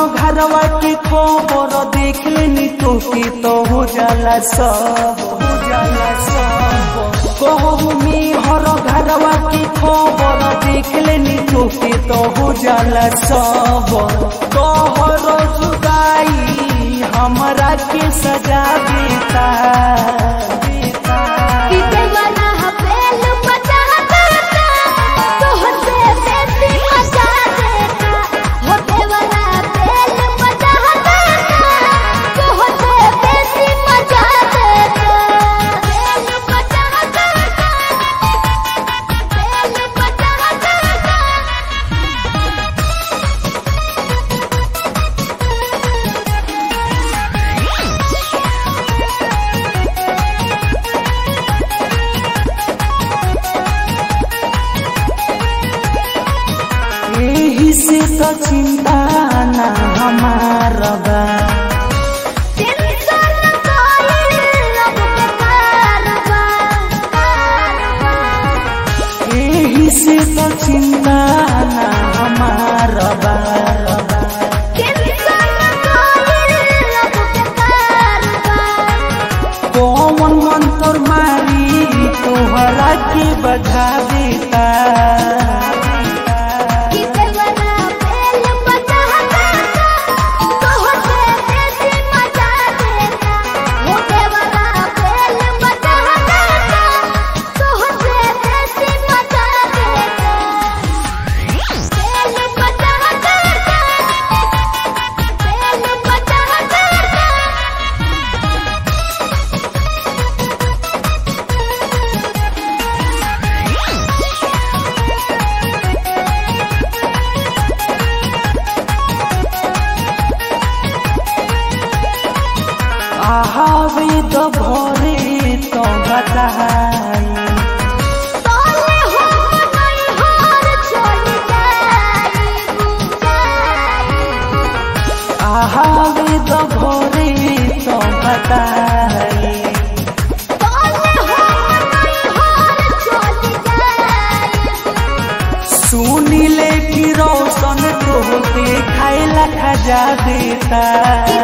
घरवा के खबर देख लेनी तो के तो हो जाला सब हो जाला सब कहू में हर घरवा के खबर देख लेनी तो के तो हो जाला सब कहर जुदाई हमरा के सजा देता कि देवाना हपेल मचा देता तोहर से बेसी मचा देता हो देवाना हपेल मचा देता तोहर से बेसी मचा देता बेल मचा देता बेल मचा देता यही से तो चिंता ना हमारा बा टेंशन कोइल अब बेकार बा यही से तो चिंता ना हमारा बा टेंशन कोइल अब बेकार बा कौन मंत्र मारी तोहरा के बजा देता कि देवना बेल बचा देता तोहर से बेसी मचा देता हो देवना बेल बचा देता तोहर से बेसी मचा देता बेल बचा देता बेल बचा देता आहावे तो भोरे तो बताई तोले हो नहीं हार चली जाई जाई आहावे तो भोरे तो बताई तोले हो नहीं हार चली जाई सुनी ले कि रोशन तो खाए ला खजा देता